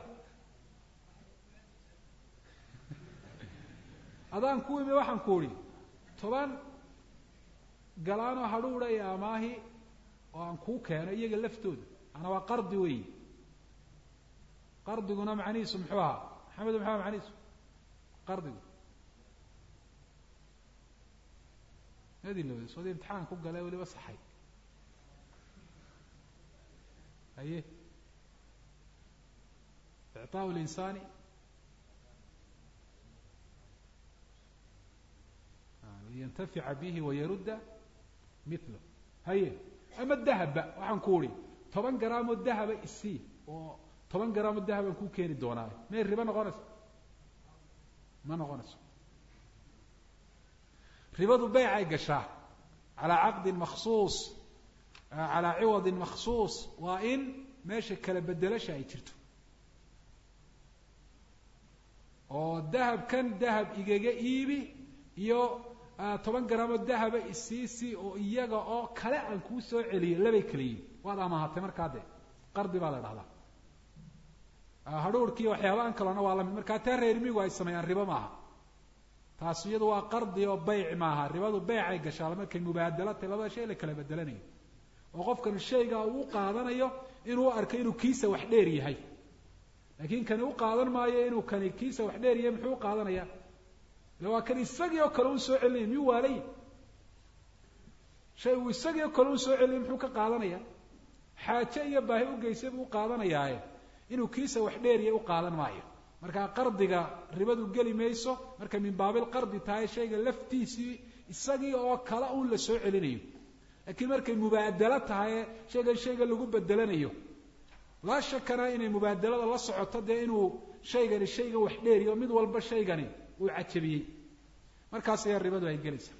adaan ku imi waxaan ku idhi toban galaanoo hadhuudha iyo amaahi oo aan kuu keeno iyaga laftooda ana waa qardi weyi qardiguna macnihiisu muxuu ahaa maxamedo maxaa macnihiisu qardigu adilowda soodii imtixaan ku gale weliba saxay haye icطaaءu linsaani liyantafica bihi wayarudda milo haye ama dahabba waxaan ku uhi toban garaamoo dahaba isii oo toban garaamoo dahabaan kuu keeni doonaayo may ribo noqonayso ma noqonayso ribadu beycay gashaa calaa caqdin maksuus calaa ciwadin maksuus waa in meesha kala bedelasha ay jirto oo dahabkan dahab igaga iibi iyo toban garaamoo dahaba isiisi oo iyaga oo kale aan kuu soo celiyo labay kala yihin waad amaahatay markaa dee qardi baa la dhahdaa hadhuurhkiiyo waxyaabahan kalona waa lamid markaa taa reermigu ay sameeyaan ribo maaha taas iyadu waa qardi oo beyc maaha ribadu beycay gashaa markay mubaadalo tahy labada shay la kala bedelanayo oo qofkan shayga uu qaadanayo inuu arko inuu kiisa wax dheer yahay laakiin kani u qaadan maayo inuu kani kiisa wax dheer yahay muxuu u qaadanaya ila waa kan isagii oo kale un soo celinaya miyuu waalay shay uu isagii oo kale un soo celinaya muxuu ka qaadanaya xaaje iyo baahi u geysay buu u qaadanayaaye inuu kiisa wax dheer yahay u qaadan maayo markaa qardiga ribadu geli mayso markay min baabil qardi tahay shayga laftiisii isagii oo kale un la soo celinayo laakiin markay mubaadalo tahay shaygan shayga lagu bedelanayo laa shakana inay mubaadalada la socoto dee inuu shaygani shayga wax dheeriyo mid walba shaygani uu cajabiyey markaas ayaa ribadu ay gelaysaa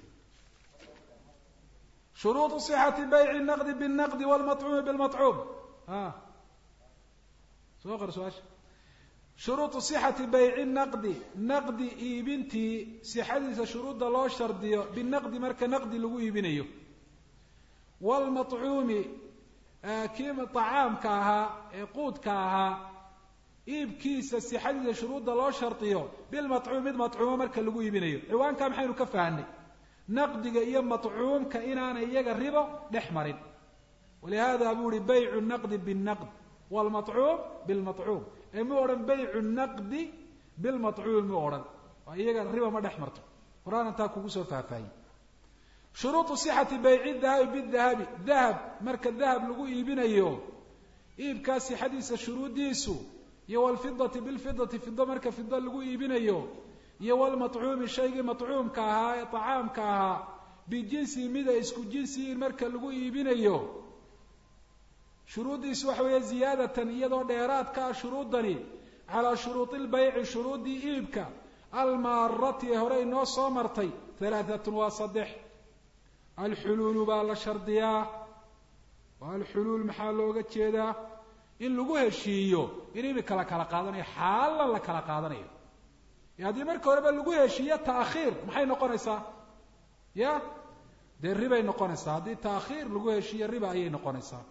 shuruuط صxati bayc الnaqdi bالnaqdi wاlmaطcuumi bاlmaطcuum a soo qor su-aasha shuruuطu صxati bayci naqdi naqdi iibintii sixadiisa shuruudda loo shardiyo binaqdi marka naqdi lagu iibinayo wاlmaطcuumi kii طacaamka ahaa ee quudka ahaa iibkiisa sixadiisa shuruudda loo shardiyo bilmaطcuum mid maطcuumo marka lagu iibinayo ciwaankaa maxaynu ka fahanay naqdiga iyo maطcuumka inaanay iyaga ribo dhex marin walihada buu uhi baycu naqdi bالnaqd wاlmaطcuum bاlmaطcuum ee mu odhan baycu naqdi bilmaطcuumi mu odhan oo iyaga riba ma dhex marto qur-aan taa kugu soo faahfaahiyey shuruuطu صxati bayci dahabi bidahabi dahab marka dahab lagu iibinayo iibkaa sixadiisa shuruuddiisu iyo wlfidati bilfidati fido marka fido lagu iibinayo iyo wlmaطcuumi shaygii maطcuumka ahaa ee طacaamka ahaa bijinsi mida isku jinsiyin marka lagu iibinayo shuruuddiisu waxa weeye ziyaadatan iyadoo dheeraadka ah shuruudani calaa shuruudi lbayci shuruuddii iibka almaarati ee hore inoo soo martay halaaatun waa saddex alxuluulu baa la shardiyaa oo alxuluul maxaa looga jeedaa in lagu heshiiyo in imika la kala qaadanayo xaalan la kala qaadanayo e haddii marka horeba lagu heshiiyo taakhiir maxay noqonaysaa ya dee ribay noqonaysaa haddii taakhiir lagu heshiiyo riba ayay noqonaysaa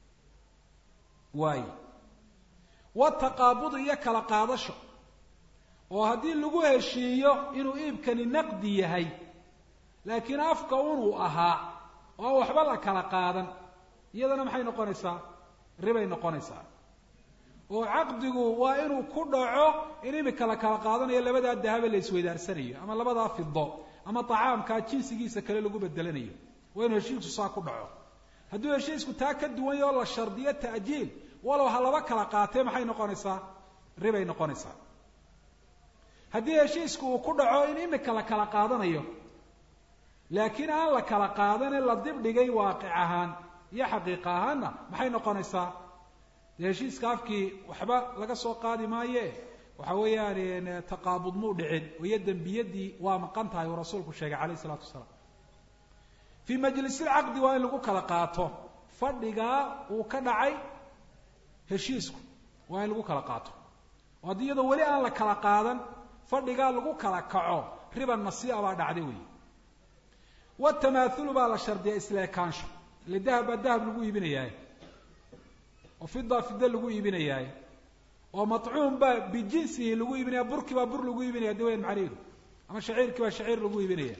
waay wataqaabudu iyo kala qaadasho oo haddii lagu heshiiyo inuu iibkani naqdi yahay laakiin afka unuu ahaa oo waxba la kala qaadan iyadana maxay noqonaysaa ribay noqonaysaa oo caqdigu waa inuu ku dhaco in imika la kala qaadanayo labadaa dahabe la isweydaarsanayo ama labadaa fido ama tacaamkaa jinsigiisa kale lagu bedelanayo waa inuu heshiisku saa ku dhaco hadduu heshiisku taa ka duwan yaho la shardiyo ta'jiil walow ha laba kala qaatee maxay noqonaysaa ribay noqonaysaa haddii heshiisku uu ku dhaco in imika la kala qaadanayo laakiin aan la kala qaadane la dibdhigay waaqic ahaan iyo xaqiiqa ahaanna maxay noqonaysaa dee heshiiska afkii waxba laga soo qaadi maaye waxa weeyaan taqaabud muu dhicin oo iyo dembiyadii waa maqan tahay uu rasuulku sheegay calayh isalaatu wasalaam fii majlisilcaqdi waa in lagu kala qaato fadhigaa uu ka dhacay heshiisku waa in lagu kala qaato oo haddii iyadoo weli aan la kala qaadan fadhigaa lagu kala kaco riba nasii'a baa dhacday weyi watamaathulu baa la shardiya isleekaansho ile dahab baa dahab lagu iibinayaay oo fida fida lagu iibinayaay oo matcuum baa bijinsihi lagu iibinaya burkii baa bur lagu iibinaya de wayan macnaheedu ama shaciirkii baa shaciir lagu iibinaya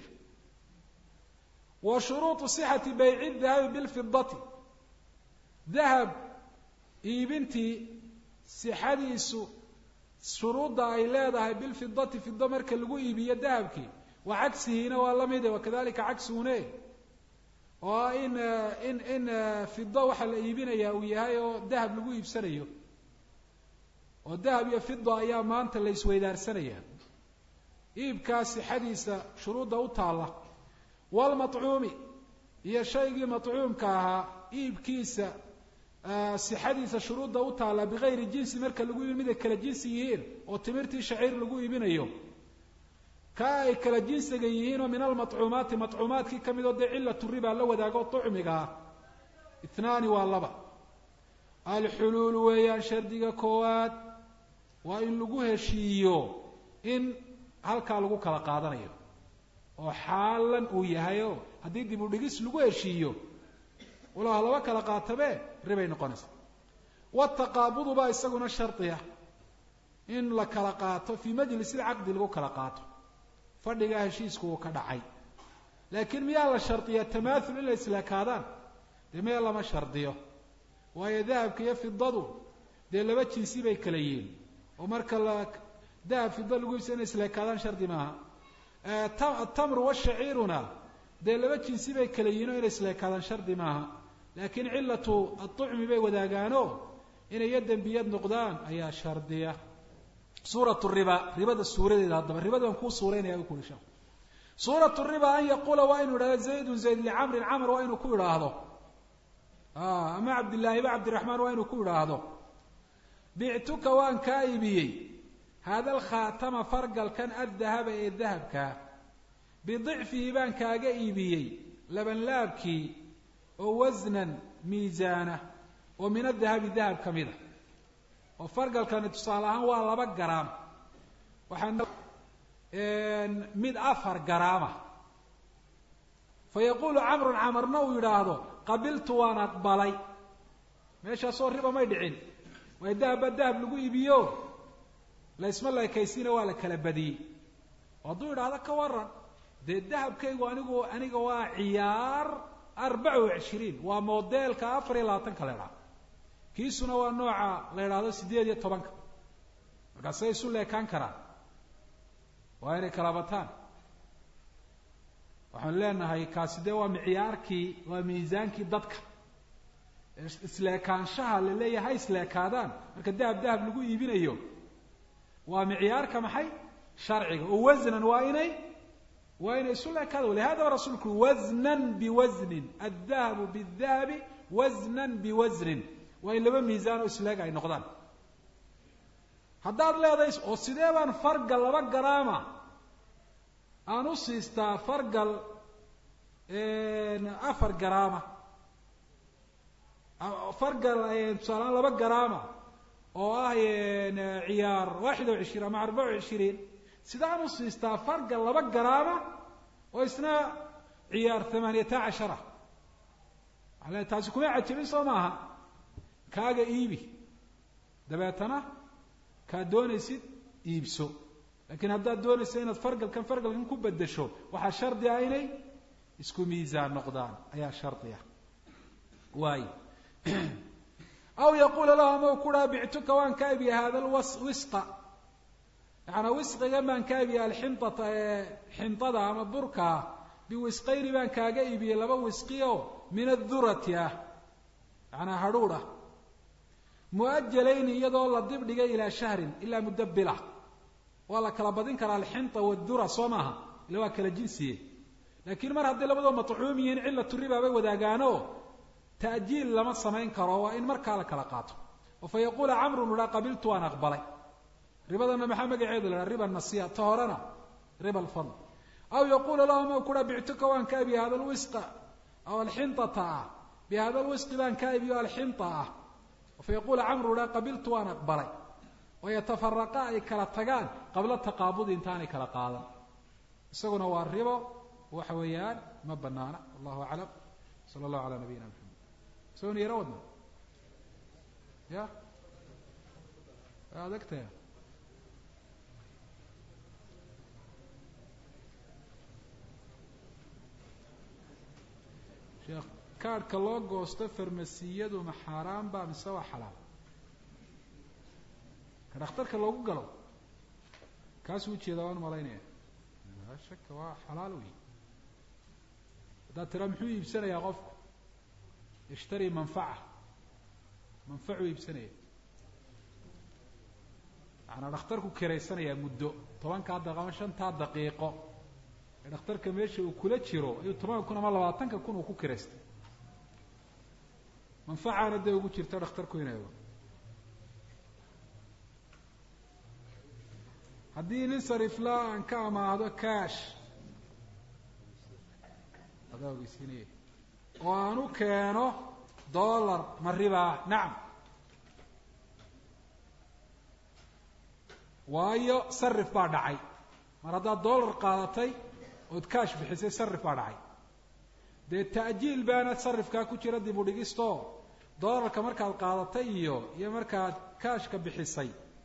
wa shuruuطu صixati bayci dahabi bilfidati dahab iibintii sixadiisu shuruudda ay leedahay bilfidati fido marka lagu iibiyo dahabkii wa cagsihiina waa la mide wakadalika cagsigune oo in in in fido waxaa la iibinaya uu yahay oo dahab lagu iibsanayo oo dahab iyo fido ayaa maanta la isweydaarsanaya iibkaa sixadiisa shuruudda u taalla walmatcuumi iyo shaygii matcuumka ahaa iibkiisa sixadiisa shuruudda u taalla bigayri jinsi marka lagu iibin miday kala jinsi yihiin oo timirtii shaciir lagu iibinayo ka ay kala jinsiga yihiin oo min almatcuumaati matcuumaadkii ka mid oo dee cilatu riba la wadaago tucmiga ah itnaani waa laba alxuluulu weeyaan shardiga koowaad waa in lagu heshiiyo in halkaa lagu kala qaadanayo oo xaalan uu yahay oo haddii dib u dhigis lagu heshiiyo walaha laba kala qaatabe ribay noqonaysa wataqaabudu baa isaguna shardiya in la kala qaato fii majlis ilcaqdi lagu kala qaato fadhigaa heshiisku uu ka dhacay laakiin miyaa la shardiyaa tamaathul in la isleekaadaan dee maya lama shardiyo waayo dahabka iyo fidadu dee laba jinsi bay kala yihiin oo marka la dahab fida lagu ibsa inay isleekaadaan shardi maaha atamru washaciiruna dee laba jinsi bay kala yihiin oo inay isleekaadaan shardi maaha laakiin cilatu aطucmi bay wadaagaano inay yo dembiyad noqdaan ayaa shardiya suurat riba ribada suuradeeda haddaba ribada baan kuu suuraynaya u kuri sheekh suurat riba an yaquula waa inu idhahdo zaydun zayd licamrin camr waa inuu ku idhaahdo ama cabdillaahi ba cabdiraxmaan waa inuu ku idhaahdo bictuka waan kaa iibiyey hada alkhaatama fargalkan addahaba ee dahabkaa bidicfihi baan kaaga iibiyey labanlaabkii oo wasnan miisaana oo min adahabi dahab ka mida oo fargalkani tusaale ahaan waa laba garaam waxaa mid afar garaama fa yaquulu camrun camarna uu yidhaahdo qabiltu waan aqbalay meeshaasoo riba may dhicin waayo dahab baa dahab lagu iibiyo laysma leekaysiina waa la kala badiyey oo hadduu yidhaahdo ka waran dee dahabkaygu anigu aniga waa ciyaar arbaca wa cishiriin waa modeelka afar iyo labaatanka la idhaha kiisuna waa nooca la idhaahdo siddeed iyo tobanka markaasay isu leekaan karaan waa inay kala bataan waxaanu leenahay kaasi dee waa micyaarkii waa miisaankii dadka isleekaanshaha la leeyahay ha isleekaadaan marka dahab dahab lagu iibinayo waa micyaarka maxay sharciga oo wasnan waa inay waa inay isu leekaada walihadaba rasuulku ui wasnan biwasnin addahabu bidahabi wasnan biwasnin waa in laba miisaan oo isleeg ay noqdaan haddaad leedahay oo sidee baan fargal laba garaama aan u siistaa fargal afar garaama fargal tusaalaan laba garaama oo ah ciyaar waaxid o cishriin ama arbaca o cishiriin sidaan u siistaa fargal laba garaama oo isna ciyaar thamaaniyata cashara waxa le taasi kuma cajabin soo maaha kaaga iibi dabeetana kaad doonaysid iibso laakiin haddaad doonaysa inaad fargalkan fargalkan ku bedesho waxaa shardi ah inay isku miisaan noqdaan ayaa shardi ah waay aw yaquula lahu ama u ku dhaha bictuka waan ka iibiya hada lwisqa yacanaa wisqigan baan ka iibiyey alxinata ee xintada ama burkaa biwisqayni baan kaaga iibiyey laba wisqi oo min adurati ah yacanaa hadhuudh ah muajalayni iyadoo la dib dhigay ilaa shahrin ilaa muddo bila waa la kala badin karaa alxinta wadura soo maaha ila waa kala jinsiye laakiin mar hadday labadoo matcuum yihiin cilatu riba bay wadaagaano ta'jiil lama samayn karo waa in markaa la kala qaato oo fa yaquula camrun uhaa qabiltu waan aqbalay ribadana maxaa magaceedu la haha riba nasiya ta horena riba alfadl aw yaquula lahu ma kuha bictuka waan ka iibiye hada lwisqa aw alxintata ah bi hada lwisqi baan ka iibiyo alxinta ah fa yaquula camru uhaa qabiltu waan aqbalay wayatafaraqa ay kala tagaan qabla taqaabudi intaanay kala qaadan isaguna waa ribo waxa weeyaan ma banaana wallahu aclam sala allahu alaa nabiyina maxamed soon yaro wadna ya adagtaya sheekh kaadhka loo goosto farmasiyadu ma xaaraan ba mise waa xalaal ka dhakhtarka loogu galo kaasuu ujeedaa waan malaynaya laa shaka waa xalaal wey haddaad tiraa muxuu iibsanayaa qofku yashtari manfaca manfacuu iibsanaya macanaa dhakhtarku kiraysanayaa muddo tobankaa daqiiqo ama shantaa daqiiqo ee dhakhtarka meesha uu kula jiro ayuu tobanka kun ama labaatanka kun uu ku kiraystay manfacaana dee ugu jirta dhakhtarku inay ogo haddii nin sarifla aan ka amaahdo cash adaa ogeysiinaya oo aan u keeno dollar ma ribaa nacam waayo sarif baa dhacay mar haddaad dollar qaadatay ood cash bixisay sarif baa dhacay dee ta'jiil baana sarifkaa ku jira dib u dhigisto dollarka markaad qaadatay iyo iyo markaad cashka bixisay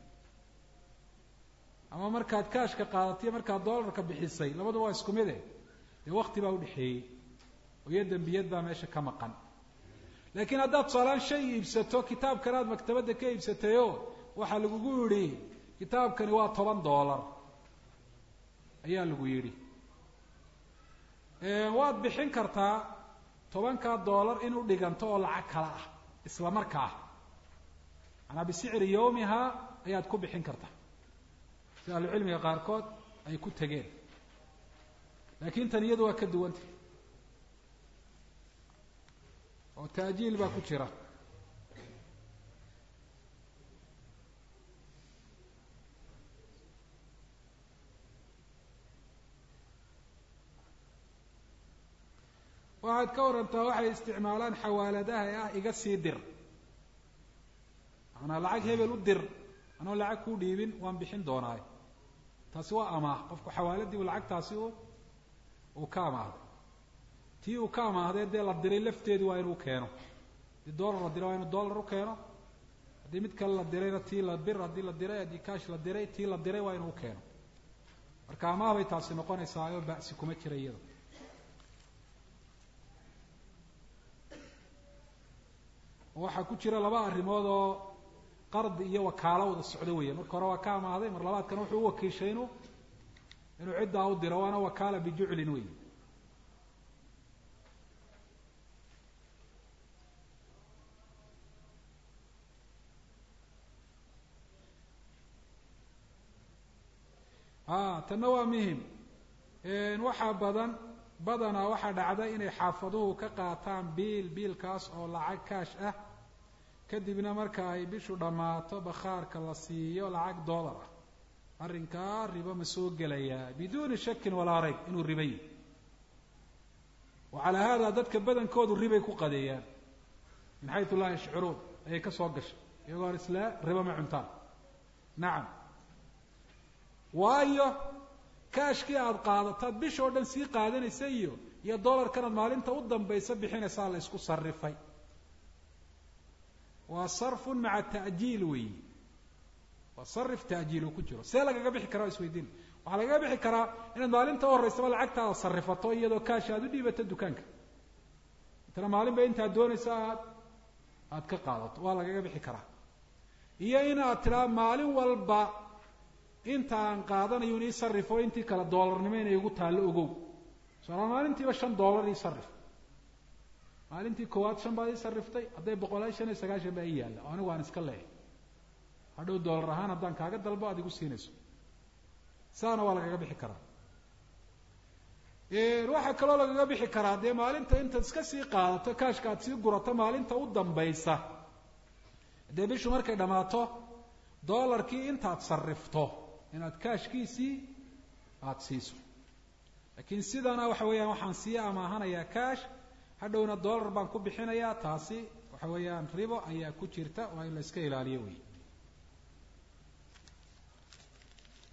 ama markaad cashka qaadatay iyo markaad dollarka bixisay labadu waa isku mide dee wakti baa udhexeeyey oo iyo dembiyad baa meesha ka maqan laakiin haddaad tusaalaan shay iibsato kitaabkan aad maktabadda ka iibsatayo waxaa lagugu yidhi kitaabkani waa toban dollar ayaa lagu yidhi waad bixin kartaa tobankaa dollar in u dhiganto oo lacag kala ah isla markaa manaa bisicri yawmihaa ayaad ku bixin kartaa si ahlucilmiga qaarkood ay ku tegeen laakiin tan iyadu waa ka duwanta oo ta'jiil baa ku jira waxaad ka warantaa waxay isticmaalaan xawaaladaha ee ah iga sii dir maanaa lacag hebel u dir anoo lacag kuu dhiibin waan bixin doonaayo taasi waa amaah qofku xawaaladii u lacagtaasi u uu ka amaahday tii uu ka amaahday dee la diray lafteedu waa inuu keeno haddii dollar la diray waa inuu dollar u keeno haddii mid kale la dirayna tii la bir haddii la diray haddii cash la diray tii la diray waa inuu keeno marka amaah bay taasi noqonaysaa oo ba'si kuma jira iyada waxaa ku jira laba arrimood oo qardi iyo wakaalo wada socdo weya marka hore waa ka amaahday mar labaadkana wuxuu u wakiishay inu inuu ciddaa u diro waana wakaala bijuclin wey a tanna waa muhim waxaa badan badanaa waxaa dhacda inay xaafaduhu ka qaataan biil biilkaas oo lacag kaash ah kadibna marka ay bishu dhammaato bakhaarka la siiyo lacag dollar ah arrinkaa ribo ma soo gelayaa biduuni shakin walaa rayb inuu riba yihi wa calaa haada dadka badankoodu ribay ku qadeeyaan min xaytu laa yashcuruun ayay ka soo gashay iyagoo an isla ribo ma cuntaan nacam waayo kaashkii aada qaadataad bisha oo dhan sii qaadanaysa iyo iyo dollarkanaad maalinta u dambaysa bixinaysaa la isku sarifay waa sarfun maca ta'jiil weeyi waa sarif ta'jiil uu ku jiro see lagaga bixi karaa o isweydiin waxaa lagaga bixi karaa inaad maalinta u horreysaba lacagtaada sarifato iyadoo kaash aada u dhiibato dukaanka intana maalin ba intaad doonaysa aad aada ka qaadato waa lagaga bixi karaa iyo inaad tidhaa maalin walba inta aan qaadanayo in ii sarifo intii kale doolarnimo inay igu taallo ogow soalaa maalintiiba shan dollar ii sarif maalintii koowaad shan baad ii sariftay hadday boqolaal shan iyo sagaashan baa ii yaalla oo anigu aan iska leehay hadhow dollar ahaan haddaan kaaga dalbo aad igu siinayso saana waa lagaga bixi karaa waxaa kaloo lagaga bixi karaa dee maalinta intaad iska sii qaadato kaashka aad sii gurato maalinta u dambaysa dee bishu markay dhammaato dollarkii intaad sarifto inaad kaashkiisii aada siiso laakiin sidana waxa weeyaan waxaan sii amaahanayaa kaash hadhowna dollar baan ku bixinayaa taasi waxa weeyaan ribo ayaa ku jirta waa in la iska ilaaliyo wey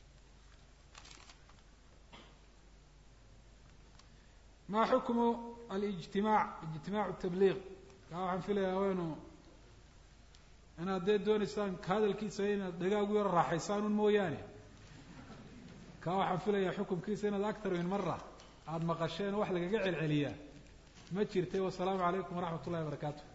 ma xukmu alijtimaac ijtimaacu tabliiq kaa waxaan filayaa waynu inaad dee doonaysaan hadalkiisa inaad dhagaagu yaro raaxaysaan un mooyaane kaa waxaan filayaa xukumkiisa inaad aktar min mara aada maqasheen wax lagaga celceliyaa ma jirtay wasalaamu calaykum waraxmat ullahi barakaatu